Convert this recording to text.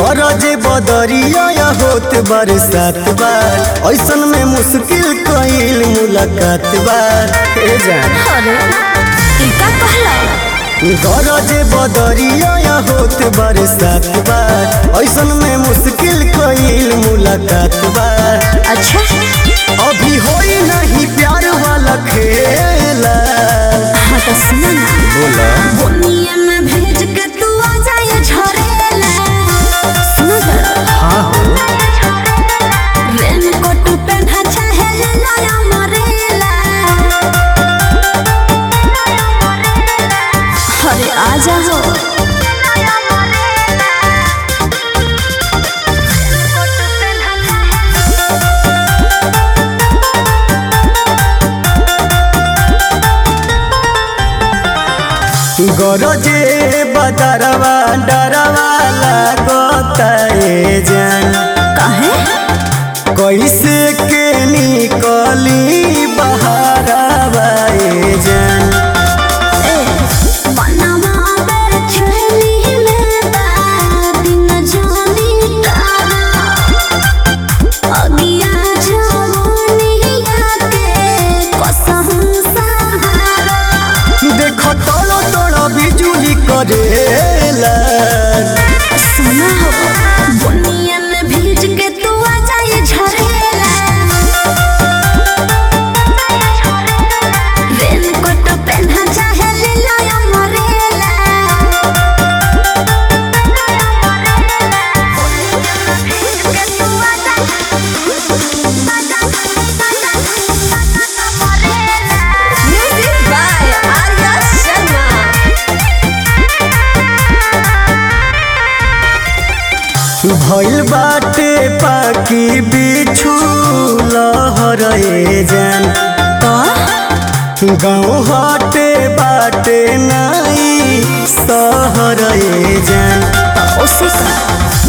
गरजे बदरिया होत बरसात बार ऐसन में मुश्किल कईल मुलाकात बार हे जान अरे ई का कहला गरजे बदरिया होत बरसात बार ऐसन में मुश्किल कईल मुलाकात बार अच्छा अभी होई नहीं प्यार वाला खेला हाँ तो सुना ना बोला बुनिया में भेज के तू आ जाए झरेला सुनो जरा हाँ हो रेनकोट पहना चाहे लाया मरेला अरे आ जाओ गरजे बदरवा डरवा लागता ए जान काहे कैसे के निकली बहारवा ए जान ए बनवा बेचैनी में बा दिन जानी तारा अगिया जवानिया के कसम सहारा देख तोड़ तोड़ बिजुली करेला सुना हो बुनिया में भीज के तू आ जाए झरेला रेनकोट पहना चाहे ले लाया मरेला भीज के तू आ म्यूजिक बाय आर्या शर्मा भइल बाटे पाकी बिछु लहर ए जान गाँव हटे बाटे नाई सहर ए जान उसी का